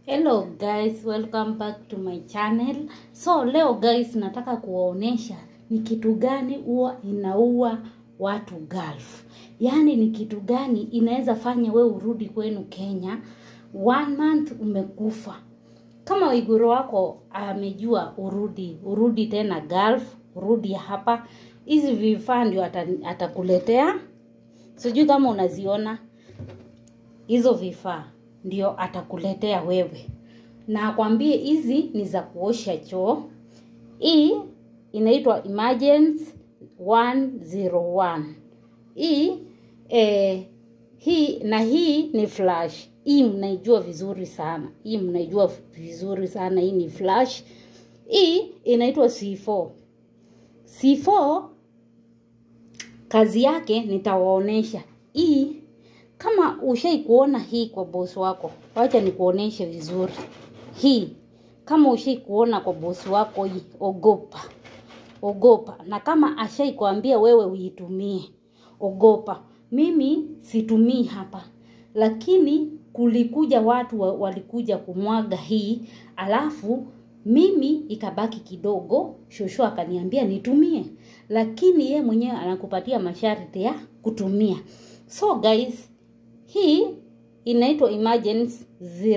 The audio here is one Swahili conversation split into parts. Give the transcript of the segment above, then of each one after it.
Hello guys, welcome back to my channel. So leo guys, nataka kuwaonesha ni kitu gani huwa inaua watu Gulf. Yaani ni kitu gani inaweza fanya we urudi kwenu Kenya one month umekufa. Kama Waiguru wako amejua urudi, urudi tena Gulf, urudi hapa. Hizi vifaa ndio ata- atakuletea. Sijui kama unaziona hizo vifaa ndio atakuletea wewe na akwambie hizi ni za kuosha choo hii inaitwa emergency 101 hii eh, hii na hii ni flash hii mnaijua vizuri sana hii mnaijua vizuri sana hii ni flash hii inaitwa C4 C4 kazi yake nitawaonesha hii kama ushai kuona hii kwa bosi wako wacha nikuoneshe vizuri hii kama ushai kuona kwa bosi wako hii ogopa ogopa na kama ashai kuambia wewe uitumie ogopa mimi situmii hapa lakini kulikuja watu wa, walikuja kumwaga hii alafu mimi ikabaki kidogo shosho akaniambia nitumie lakini ye mwenyewe anakupatia masharti ya kutumia so guys hii inaitwa emergency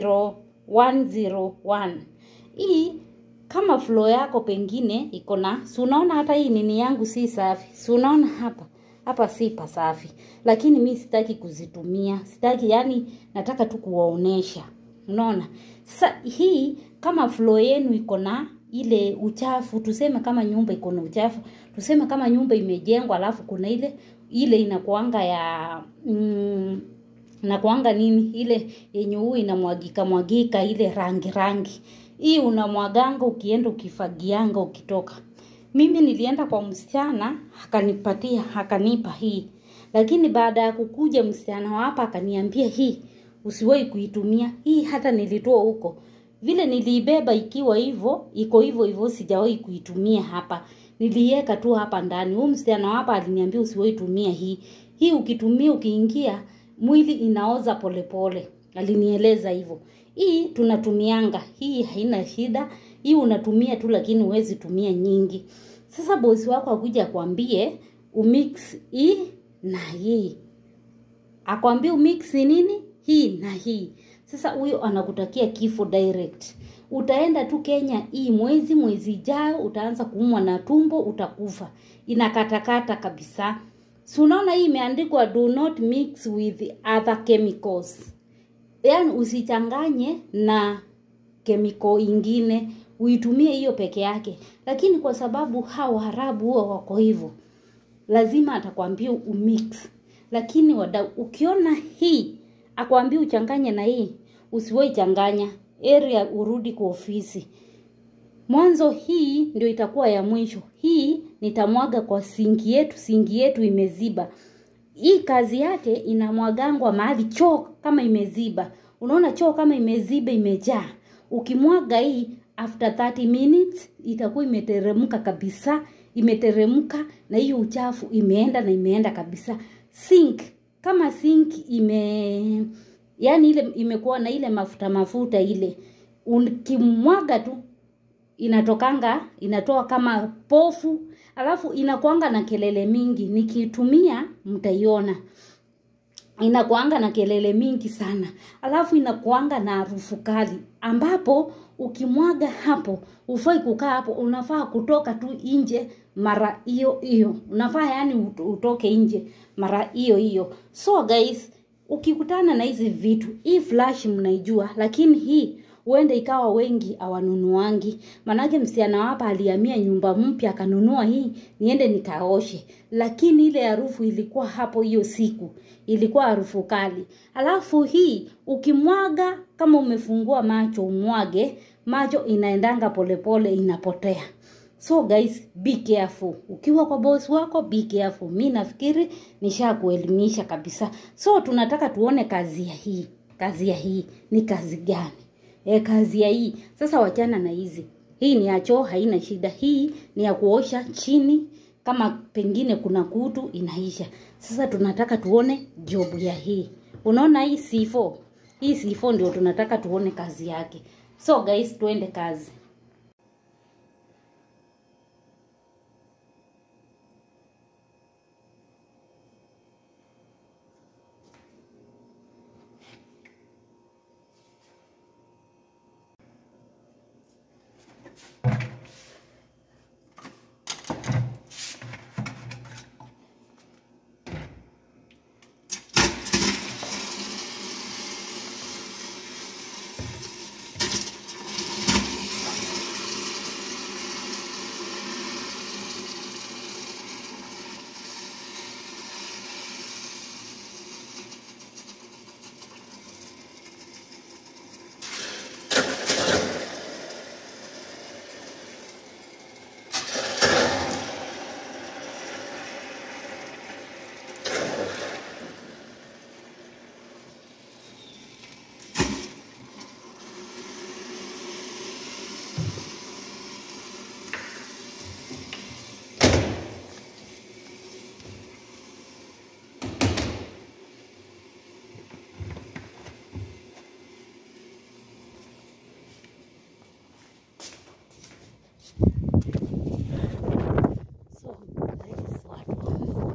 0101 hii kama flow yako pengine iko na si unaona hata hii nini yangu si safi si unaona hapa hapa si pasafi lakini mi sitaki kuzitumia sitaki yani nataka tu kuwaonesha unaona sasa hii kama flow yenu iko na ile uchafu tuseme kama nyumba iko na uchafu tuseme kama nyumba imejengwa alafu kuna ile ile inakuanga ya mm, nakuanga nini ile yenye huu inamwagika mwagika ile rangi rangi hii unamwaganga ukienda ukifagianga ukitoka mimi nilienda kwa msichana akanipatia akanipa hii lakini baada ya kukuja msichana wa hapa akaniambia hii usiwahi kuitumia hii hata nilitoa huko vile niliibeba ikiwa hivyo iko hivyo hivyo sijawahi kuitumia hapa niliweka tu hapa ndani huyu msichana wa hapa aliniambia usiwahi tumia hii hii ukitumia ukiingia mwili inaoza polepole pole. alinieleza hivyo hii tunatumianga hii haina shida hii unatumia tu lakini huwezi tumia nyingi sasa bosi wako akuja akwambie umix hii na hii akwambie umix nini hii na hii sasa huyo anakutakia kifo direct utaenda tu kenya hii mwezi mwezi ijayo utaanza kuumwa na tumbo utakufa inakatakata kabisa si unaona hii imeandikwa do not mix with other chemicals yaani usichanganye na kemiko ingine uitumie hiyo peke yake lakini kwa sababu hawa harabu huwa wako hivyo lazima atakwambia umix lakini wadau ukiona hii akwambia uchanganye na hii usiwai changanya area urudi kwa ofisi mwanzo hii ndio itakuwa ya mwisho hii nitamwaga kwa singi yetu singi yetu imeziba hii kazi yake inamwagangwa mahali choo kama imeziba unaona choo kama imeziba imejaa ukimwaga hii after 30 minutes itakuwa imeteremka kabisa imeteremka na hiyo uchafu imeenda na imeenda kabisa sink kama sink ime yani ile imekuwa na ile mafuta mafuta ile ukimwaga tu inatokanga inatoa kama pofu alafu inakuanga na kelele mingi nikitumia mtaiona inakuanga na kelele mingi sana alafu inakuanga na harufu kali ambapo ukimwaga hapo ufai kukaa hapo unafaa kutoka tu nje mara hiyo hiyo unafaa yani utoke nje mara hiyo hiyo so guys ukikutana na hizi vitu hii flash mnaijua lakini hii huenda ikawa wengi awanunuangi manake msichana hapa alihamia nyumba mpya akanunua hii niende nikaoshe lakini ile harufu ilikuwa hapo hiyo siku ilikuwa harufu kali alafu hii ukimwaga kama umefungua macho umwage macho inaendanga polepole inapotea so guys be careful ukiwa kwa boss wako be careful mi nafikiri nishakuelimisha kabisa so tunataka tuone kazi ya hii kazi ya hii ni kazi gani e, kazi ya hii sasa wachana na hizi hii ni ya choo haina shida hii ni ya kuosha chini kama pengine kuna kutu inaisha sasa tunataka tuone jobu ya hii unaona hii C4 hii C4 ndio tunataka tuone kazi yake so guys tuende kazi so guys watu wangu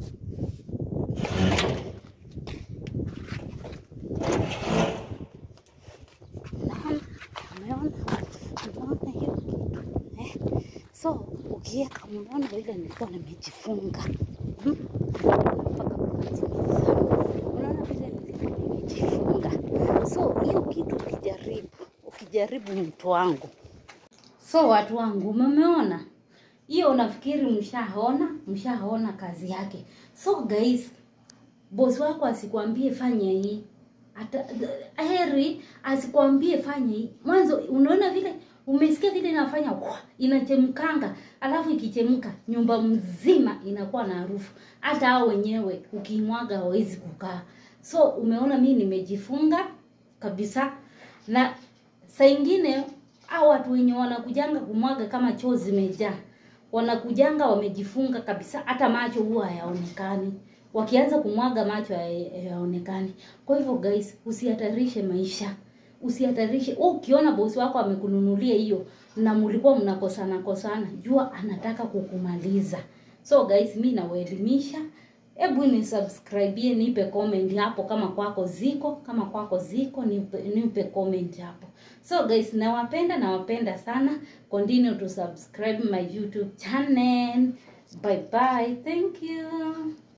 Naona, umeona umeona hiyo kitu eh? So ukiweka, umeona vile nilikuwa nimejifunga hmm? mpaka kukatimiza. Unaona vile nilikuwa nimejifunga. So hiyo kitu ukijaribu, ukijaribu mtu wangu, so watu wangu, umeona hiyo, unafikiri mshaona, mshaona kazi yake. So guys, bosi wako asikwambie fanya hii hata heri asikwambie fanya hii mwanzo unaona vile umesikia vile inafanya kwa inachemkanga alafu ikichemka nyumba mzima inakuwa na harufu hata hao wenyewe ukimwaga hawezi kukaa so umeona mi nimejifunga kabisa na saa ingine hao watu wenye wanakujanga kumwaga kama choo zimejaa wanakujanga wamejifunga kabisa hata macho huwa hayaonekani wakianza kumwaga macho haya- hayaonekani kwa hivyo guys usihatarishe maisha usihatarishe Wewe ukiona bosi wako amekununulia hiyo na mlikuwa mnakosana kosana jua anataka kukumaliza so guys mi nawaelimisha hebu ni subscribe nipe comment hapo kama kwako ziko kama kwako ziko nipe, nipe comment hapo so guys nawapenda nawapenda sana continue to subscribe my youtube channel bye bye thank you